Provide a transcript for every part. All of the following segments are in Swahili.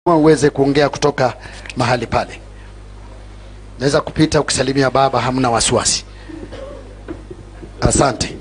uweze kuongea kutoka mahali pale. Naweza kupita ukisalimia baba, hamna wasiwasi. Asante.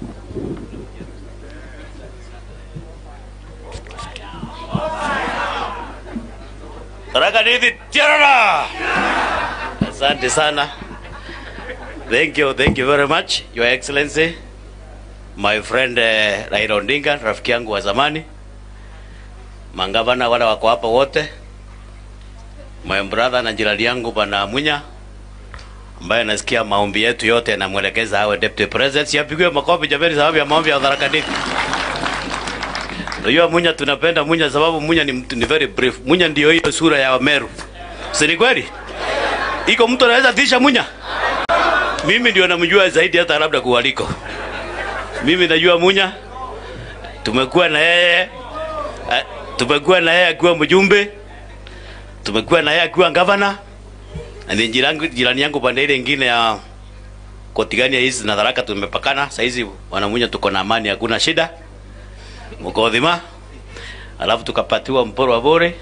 Tharaka Nithi Tirana. Asante sana. Thank you, thank you very much, Your Excellency. My friend uh, Raila Odinga, rafiki yangu wa zamani. Mangavana wale wako hapa wote. My brother na jirani yangu bwana Munya ambaye nasikia maombi yetu yote yanamwelekeza awe deputy president. Siapigwe makofi jamani, sababu ya maombi ya Tharaka Nithi. Unajua Munya tunapenda Munya sababu Munya ni mtu ni very brief. Munya ndio hiyo sura ya Meru. Si ni kweli? Iko mtu anaweza tisha Munya? Mimi ndio namjua zaidi hata labda kuwaliko. Mimi najua Munya. Tumekuwa na yeye eh, tumekuwa na yeye akiwa mjumbe. Tumekuwa na yeye akiwa gavana. Na ni jirani jirani yangu pande ile nyingine ya Kotigania hizi na Tharaka tumepakana. Sasa hizi wanamunya tuko na amani, hakuna shida mkodhima alafu tukapatiwa mporo wa bore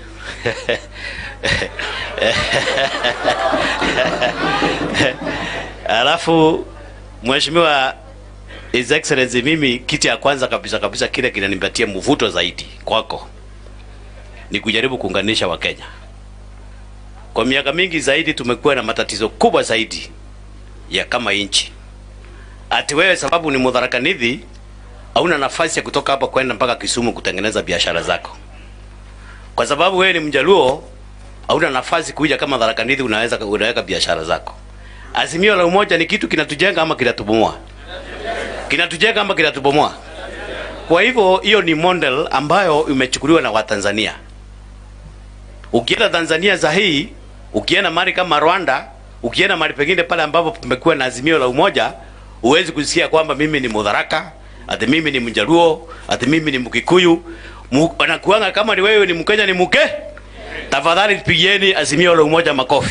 alafu mheshimiwa His Excellency, mimi kitu ya kwanza kabisa kabisa kile kinanipatia mvuto zaidi kwako ni kujaribu kuunganisha Wakenya. Kwa miaka mingi zaidi tumekuwa na matatizo kubwa zaidi ya kama nchi, ati wewe sababu ni Mutharaka Nithi hauna nafasi ya kutoka hapa kwenda mpaka Kisumu kutengeneza biashara zako, kwa sababu wewe ni Mjaluo, hauna nafasi kuja kama Tharaka Nithi unaweza unaweka biashara zako. Azimio la umoja ni kitu kinatujenga ama kinatubomoa? Kinatujenga ama kinatubomoa? Kwa hivyo hiyo ni model ambayo imechukuliwa na Watanzania. Ukienda Tanzania za hii, ukienda mahali kama Rwanda, ukienda mahali pengine pale ambapo pamekuwa na azimio la umoja, huwezi kusikia kwamba mimi ni Mudharaka, ati mimi ni Mjaluo, ati mimi ni Mkikuyu. Mu- Wanakuanga kama ni wewe ni Mkenya ni mke. Tafadhali pigieni azimio la umoja makofi.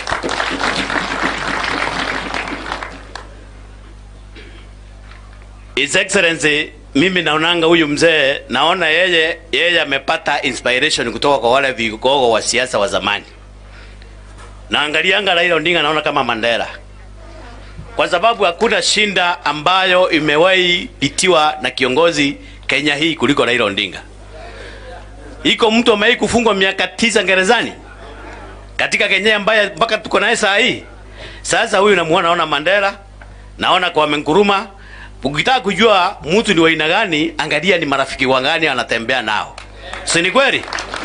His Excellency, mimi naonanga huyu mzee, naona yeye yeye amepata inspiration kutoka kwa wale vigogo wa siasa wa zamani. Naangalianga Raila Odinga naona kama Mandela, kwa sababu hakuna shinda ambayo imewahi pitiwa na kiongozi Kenya hii kuliko Raila Odinga. Iko mtu amewahi kufungwa miaka tisa gerezani katika Kenya ambaye mpaka tuko naye saa hii. Sasa huyu namuona, naona Mandela, naona Kwame Nkrumah. Ukitaka kujua mtu ni wa aina gani, angalia ni marafiki wangani anatembea nao, si ni kweli?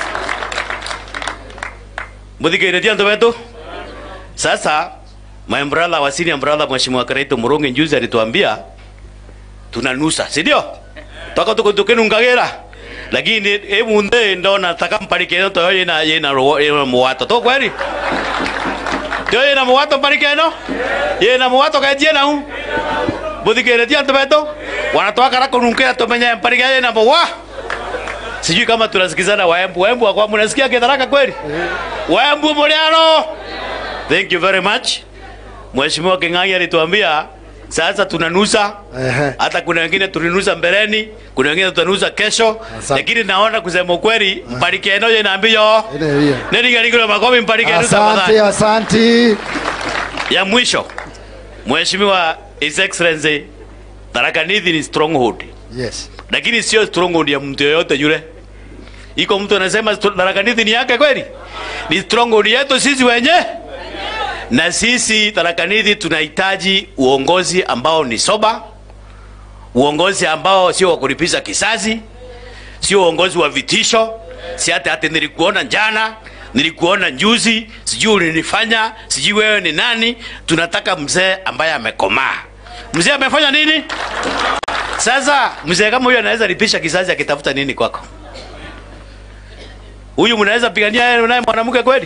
Muthikiretia ndo wetu sasa. My brother wa senior brother Mheshimiwa Karaito Murungi juzi alituambia tunanusa, si ndio? Toka tuko tukinungagira lakini hebu nde ndona takamparike to yena yena ro yena muwato to kweli to yena muwato parike no yena muwato kaje na u Muthikiretia ndo wetu wanatoka rako nunkea tumenya parike yena muwa Sijui kama tunasikizana Waembu. Waembu wako mnasikia Kitharaka kweli? Waembu muliano. Thank you very much. Mheshimiwa King'ang'i alituambia sasa tunanusa. Ehe. Hata kuna wengine tulinusa mbeleni, kuna wengine tutanusa kesho. Asante. Lakini naona kusema ukweli, mparike eno je naambio. Ene hiyo. Neni gari kuna makofi mparike eno Asante, tafadhali. asante. Ya mwisho. Mheshimiwa His Excellency Tharaka Nithi ni stronghold Yes. lakini sio stronghold ya mtu yoyote yule. Iko mtu anasema stro- Tharaka Nithi ni yake kweli? Ni stronghold yetu sisi wenye na sisi Tharaka Nithi tunahitaji uongozi ambao ni soba, uongozi ambao sio wa kulipiza kisasi, sio uongozi wa vitisho, si hata hata nilikuona jana, nilikuona juzi, sijui ulinifanya, sijui wewe ni nani. Tunataka mzee ambaye amekomaa. Mzee amefanya nini? Sasa mzee kama huyu anaweza lipisha kisasi akitafuta nini kwako? Huyu mnaweza pigania yeye naye mwanamke kweli?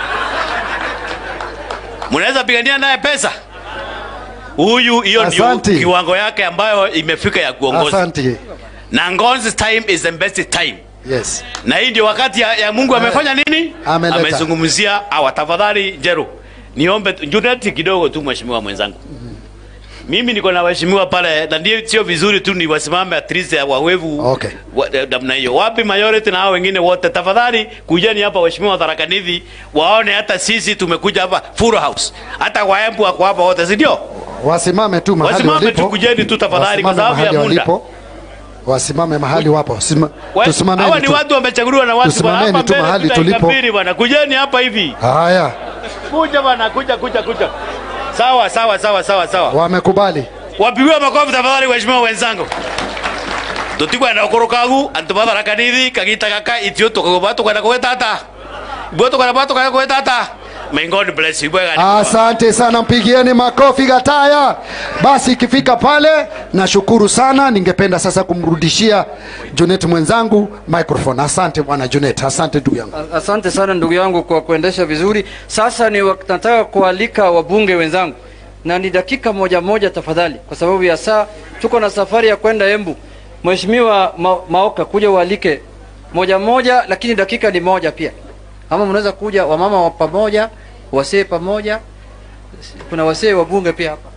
Mnaweza pigania naye pesa? Huyu hiyo ndio Asante. kiwango yake ambayo imefika ya kuongoza. Asante. Na Ngon's time is the best time. Yes. Na hii ndio wakati ya, ya Mungu amefanya nini? Ameleta. Amezungumzia hawa. Tafadhali Jero, niombe tu- Junet kidogo tu, mheshimiwa mwenzangu. mimi niko na waheshimiwa pale na ndio sio vizuri tu ni wasimame at least wawevu Okay. wa- eh, namna hiyo wapi majority na hao wengine wote tafadhali kujeni hapa waheshimiwa Tharaka-Nithi waone hata sisi tumekuja hapa full house hata waembu wako hapa wote si ndio wasimame tu mahali Wasimame walipo. tu, kujeni tu tafadhali, kwa Wasimame sababu ya mahali muda. walipo. wasimame mahali wapo Sima, Wa- tusimameni hawa ni tu. watu wamechaguliwa na watu bwana. Tusimameni Hapa tu mbele mahali kuna tulipo. ikabiri bwana kujeni hapa hivi haya kuja bwana kuja kuja kuja sawa sawa sawa sawa sawa wamekubali wapigiwe makofi tafadhali waheshimiwa wenzangu tutigwa na ukoro kagu antu batharakanithi kagita gaka itio tukagoba tukwenda gwetata bwo tukwenda ba tukwenda gwetata may god bless you bwega Asante sana, mpigieni makofi Gataya. Basi ikifika pale, nashukuru sana. Ningependa sasa kumrudishia Junet mwenzangu microphone. Asante bwana Junet, asante ndugu yangu. Asante sana ndugu yangu kwa kuendesha vizuri. Sasa ni wak- nataka kualika wabunge wenzangu, na ni dakika moja moja tafadhali, kwa sababu ya saa. Tuko na safari ya kwenda Embu. Mheshimiwa Ma Maoka, kuja ualike moja moja, lakini dakika ni moja pia. Ama mnaweza kuja wamama wa pamoja, wasee pamoja. Kuna wasee wabunge pia hapa.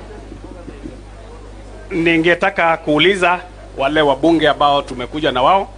Ningetaka kuuliza wale wabunge ambao tumekuja na wao